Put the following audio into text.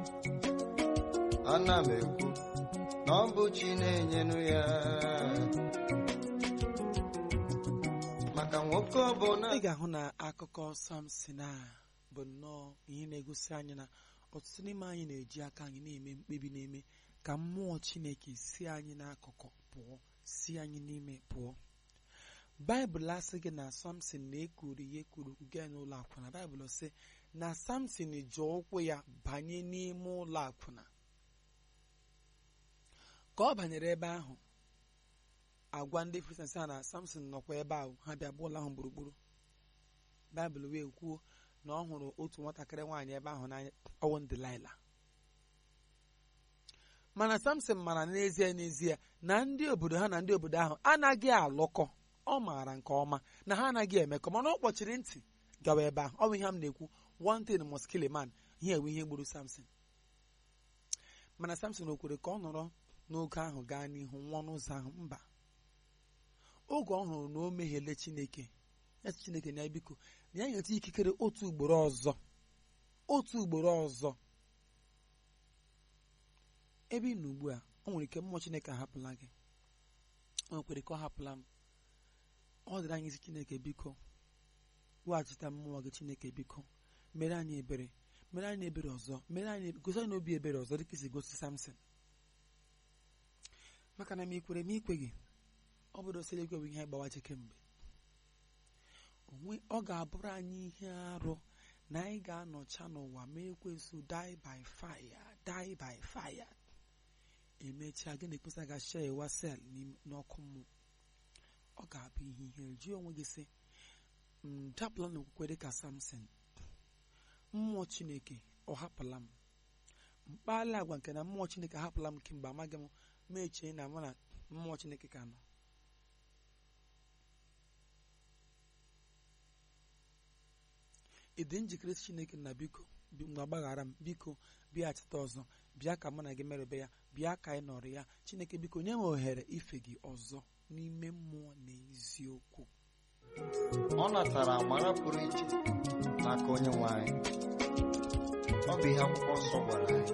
ana m ekwu na ọ bụ chi na-enyenụ ya maka nwoke ọbụla ị ga-ahụ na akụkọ samson a bụ nnọọ ihe na-egosi anyị na ọtụtụ n'ime anyị na-eji aka anyị na-eme mkpebi na-eme ka mmụọ chineke si anyị n'akụkụ pụọ si anyị n'ime pụọ baịbụl asị gị na samson na-ekuru ya ekuru gaa n'ụlọ akwụna baịbụl sị na samson ji ụkwụ ya banye n'ime ụlọ akwụna ka ọ banyere ebe ahụ agwa ndị kristian sị ha na samson nọkwa ebe ahụ ha bịa gbuo ụlọ ahụ gburugburu baịbụl wee kwuo na ọ hụrụ otu nwatakịrị nwaanyị ebe ahụ n'anya ọwụ Delaịla mana samson mara n'ezie n'ezie na ndị obodo ha na ndị obodo ahụ anaghị alụkọ ọ maara nke ọma na ha anaghị emekọ mana ọ kpọchiri ntị gawa ebe ahụ ọ bụ ihe m na-ekwu one thing must kill a man ihe ewe ihe gburu samson mana samson o kwere ka ọ nọrọ n'oge ahụ gaa n'ihu nwụọ n'ụzọ ahụ mba oge ọ hụrụ na o mehiele chineke ya sị chineke na ya biko na ya nyeta ikikere otu ugboro ọzọ otu ugboro ọzọ ebe ị nọ ugbu a o nwere ike mmụọ chineke ahapụla gị o nwekwere ka ọ hapụla m ọ dịrị anyị isi chineke biko weghachite mmụọ gị chineke biko mere anyị ebere mere anyị ebere ọzọ mere anyị gosi anyị obi ebere ọzọ dịka isi gosi samson maka na m ikwere m ikwe gị ọ bụrụ osiri egwe bụ ihe gbawaje kemgbe onwe ọ ga-abụrụ anyị ihe arụ na anyị ga-anọcha n'ụwa ma ekwensu die by fire die by fire emechaa gị na-ekpesa ga shee wa sel n'ọkụ mmụọ ọ ga-abụ ihe ihere jụọ onwe gị sị m dapụla n'okwukwe dịka samson mmụọ chineke ọ hapụla m mkpali agwa nke na mmụọ chineke ahapụla m kemgbe amaghị m ma echee na mụ na mmụọ chineke ka nọ ị dị njikere isi chineke na biko mgbe gbaghara m biko bịachite ọzọ bịa ka mụ na gị merebe ya bịa ka anyị nọrọ ya chineke biko nye m ohere ife gị ọzọ n'ime mmụọ na eziokwu ọ natara amara pụrụ iche n'aka onye nwe anyị ọ bụ ihe akwụkwọ nsọ gwara anyị